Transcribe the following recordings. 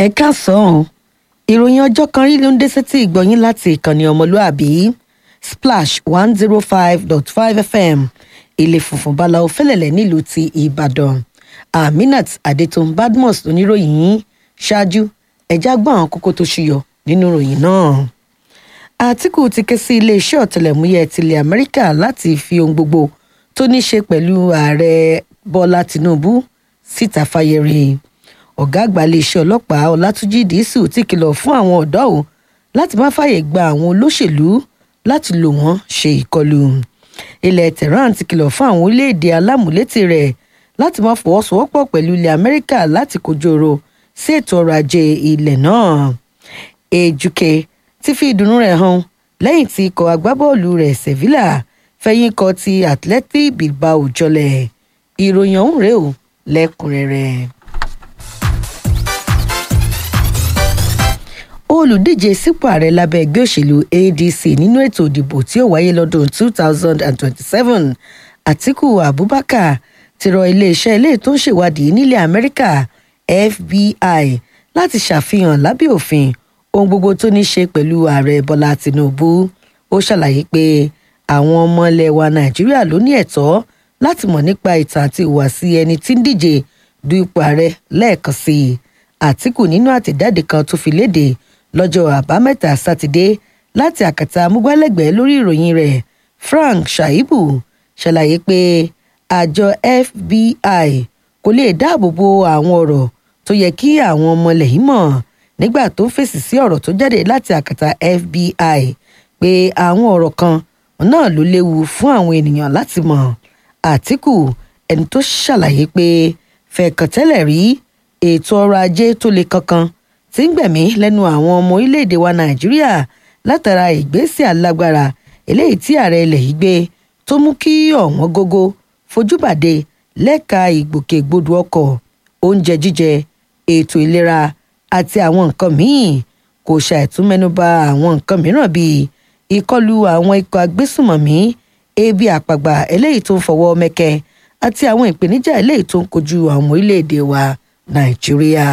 ẹ káàsán ìròyìn ọjọ́ kan rí ló ń dé sétí ìgbọ̀nyín láti ìkànnì ọmọlúàbí splash one zero five dot five fm ilé funfun báláwo fẹ́lẹ̀lẹ̀ nílùú ti ìbàdàn aminat adetun badmus oníròyìn yín ṣáájú ẹ̀já gbọ́n àwọn kókó tó ṣúyọ nínú ìròyìn náà àtìkù ti ké sí iléeṣẹ́ ọ̀tẹlẹ̀múyẹ́ tilẹ̀ amẹ́ríkà láti fi ohun gbogbo tó ní ṣe pẹ̀lú ààrẹ bọ́lá tìǹbù síta fáyẹrẹ ọ̀gá àgbà iléeṣẹ́ ọlọ́pàá ọlátúnjì dísù ti kìlọ̀ fún àwọn ọ̀dọ́ ò láti má fààyè gba àwọn olóṣèlú láti lò wọ́n ṣe ìkọlù ilẹ̀ tehran ti kìlọ̀ fún àwọn orílẹ̀-èdè alámúlétì rẹ̀ láti má fọwọ́sowọ́pọ̀ pẹ̀lú ilẹ̀ amẹ́ríkà láti kojú ọ̀rọ̀ sí ètò ọrọ̀ ajé ilẹ̀ náà ejike ti fi ìdùnnú rẹ̀ hàn lẹ́yìn tí ikọ̀ agbábọ́ọ̀lù rẹ̀ sevilla fẹ̀yìn kọ ti athletic bilbao jọlẹ̀ ìròyìn ọ̀hún rèé o lẹ́kùnrẹ́rẹ́. olùdíje sípò ààrẹ lábẹ́ ẹgbẹ́ òṣèlú adc nínú ètò ìdìbò tí ó wáyé lọ́dún 2027 àtiku abubakar ti rọ iléeṣẹ́ ilé tó ń ṣèwádìí nílẹ̀ amẹ́ríkà fbi láti ṣàfihàn lábẹ́ òfin ohun gbogbo tó ní ṣe pẹ̀lú ààrẹ bọ́lá tinubu ó ṣàlàyé pé àwọn ọmọ ilẹ̀ wa nàìjíríà ló ní ẹ̀tọ́ láti mọ̀ nípa ìtàn àti ìhùwàsí ẹni tí ń díje du ipò ààrẹ lẹ́ẹ̀kan sí i àtìkù nínú àtẹ̀jáde kan tó fi léde lọ́jọ́ àbámẹ́ta sátidé láti àkàtà amúgbálẹ́gbẹ̀ẹ́ lórí ìròyìn rẹ̀ frank shaibu ṣàlàyé pé àjọ fbi kò lè dáàbò bo àwọn ọ̀rọ̀ tó yẹ kí àwọn ọmọ ilẹ̀ yìí mọ̀ nígbà tó ń fèsì sí ọ̀rọ̀ tó jáde láti àkàtà fbi pé àwọn ọ̀rọ̀ kan náà ló léwu fún àwọn ènìyàn láti mọ̀ àtìkù ẹni tó ṣàlàyé pé fẹ̀kàntẹ́lẹ̀ rí ètò ọrọ̀ ajé tó le kankan tí ń gbẹ̀mí lẹ́nu àwọn ọmọ orílẹ̀-èdè wa nàìjíríà látara ìgbésẹ̀ alágbára eléyìí tí ààrẹ ilẹ̀ yìí gbé tó mú kí ọ̀wọ́n gógó fojúbàdé lẹ́ka ìgbòkègbodò ọkọ̀ oúnjẹ jíjẹ ètò ìlera àti àwọn nǹkan míì kò ṣàìtúmẹ́nuba àwọn nǹkan mìíràn bíi ìkọlù àwọn ikọ̀ agbésùmọ̀mí ebi àpagbà eléyìí tó ń fọwọ́ mẹ́kẹ́ àti àwọn ìpèníjà eléyìí tó ń kojú àwọn orílẹ̀-èdè wa nàìjíríà.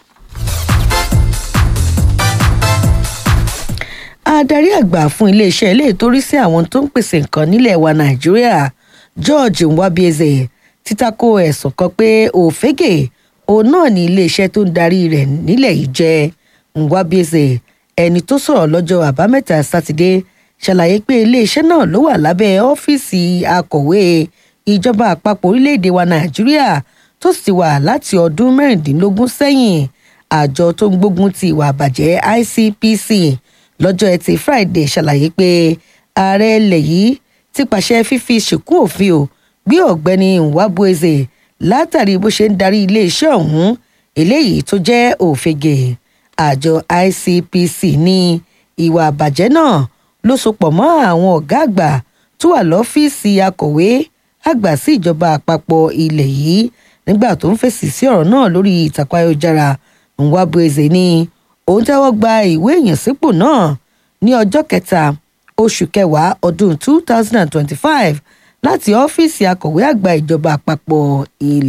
adarí àgbà fún iléeṣẹ́ ilé ìtorí sí àwọn tó ń pèsè nǹkan nílẹ̀ wa nàìjíríà george nwabieze ti tako ẹ̀sùn kan pé òfégè òun náà ní iléeṣẹ́ tó ń darí rẹ̀ nílẹ̀ yìí jẹ́ nwabieze ẹni tó sọ̀rọ̀ lọ́jọ́ àbámẹ́ta sátidé ṣàlàyé pé iléeṣẹ́ náà ló wà lábẹ́ ọ́fíìsì akọ̀wé ìjọba àpapọ̀ orílẹ̀-èdè wa nàìjíríà tó sì wà láti ọdún mẹ́rìndínlógún sẹ́yìn àjọ tó ń gbógun ti ìwà àbàjẹ́ icpc lọ́jọ́ ẹtì friday ṣàlàyé pé ààrẹ ilẹ̀ yìí ti pàṣẹ fífi ṣìkú òfin ò gbé ọ̀gbẹ́ni nwabueze látàrí bó ṣe ń darí iléeṣẹ́ ọ̀hún eléyìí tó jẹ́ òfegè àjọ icpc ní ìwà àbàjẹ́ náà ló sopọ̀ mọ́ àwọn ọ̀gá àgbà tó wà lọ́fíìsì akọ̀wé àgbà sí ìjọba àpapọ̀ ilẹ̀ yìí nígbà tó ń fèsì sí ọ̀rọ̀ náà lórí ìtàkùn ayélujára nwabueze ní òun tẹ́wọ́ gba ìwé ìyànsípò náà ní ọjọ́ kẹta oṣù kẹwàá ọdún two thousand and twenty-five láti ọ́fíìsì akọ̀wé àgbà ìjọba àpapọ̀ ilẹ̀.